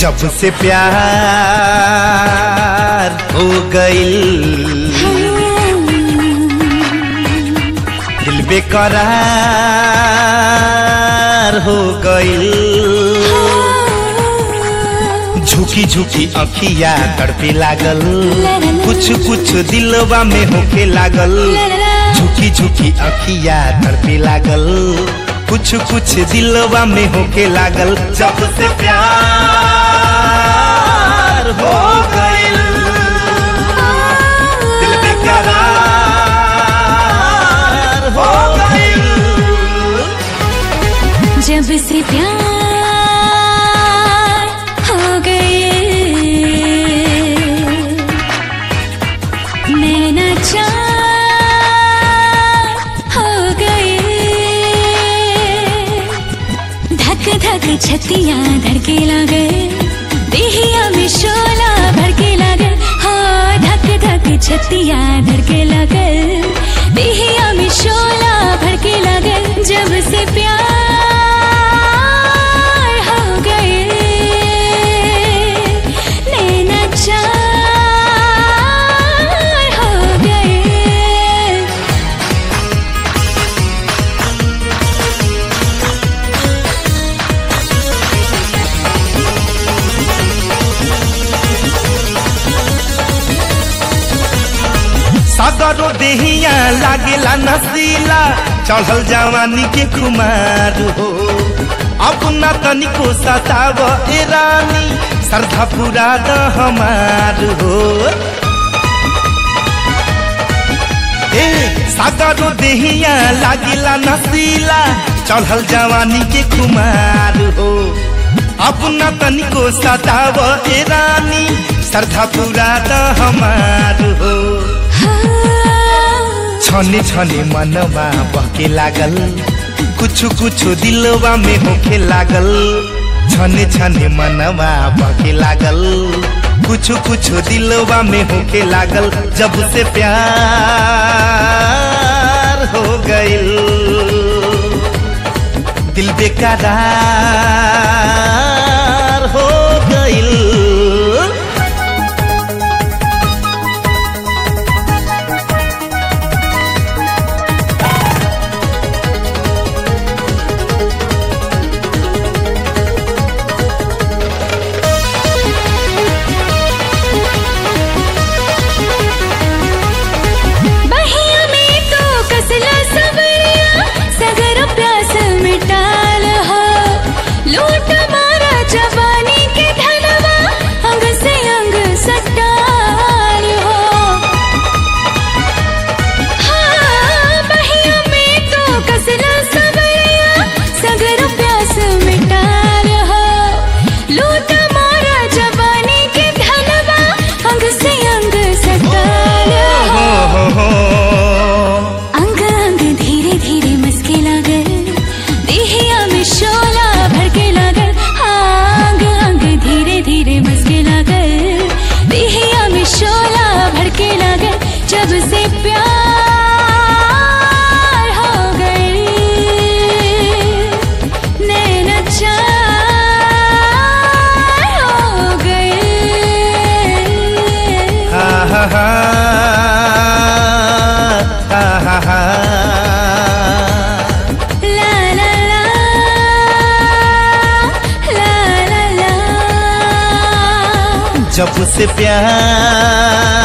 जब से प्यार हो गईल दिल बेकरार हो गईल झुकी झुकी अखिया तड़पे लागल कुछ कुछ दिलवा में होके लागल झुकी झुकी अखिया तड़पे लागल कुछ कुछ दिलवा में होके लागल जब से प्यार हो गईल दिल बेकरार हो गईल जब से प्यार हो गए नैना चार हो गए धक धक छतिया धड़के लगे देहिया में शोला भड़के लगे हाँ धक धक छतिया धड़के लगे देहिया में शोला भड़के लगे जब से प्यार हो गए नैना चार हो गए सागरो देहिया लागेला नसीला चढ़ल जवानी के कुमार हो अब न तनिको सताव ए रानी श्रद्धा पूरा द हमार हो ए सागरो देहिया लागेला नसीला चढ़ल जवानी के कुमार हो अब न तनिको सताव ए रानी श्रद्धा पूरा द हमार हो छने छने मनवा बहके लागल कुछ कुछ दिलवा में होके लागल छने छने मनवा बहके लागल कुछ कुछ दिलवा में होके लागल जब से प्यार हो गईल दिल बेकरार हो गईल बहिया में तो कसला सबरिया सगर प्यास मिटाल हो लूट मारा जवानी के धनवा अंग से अंग सटाल हो हाँ बहिया में तो कसला सबरिया सगर प्यास मिटाल हो लूट मारा जवानी के धनवा अंग से अंग सटाल हो हो हो हो अंग अंग धीरे धीरे मस्के लागल देहिया में शोला भड़के लागल हाँ, अंग अंग धीरे धीरे मस्के लागल देहिया में शोला भड़के लागल जब से प्यार हो गई नैना चार हो गए हा हा हा हा हा हा La la la la la la जब से प्यार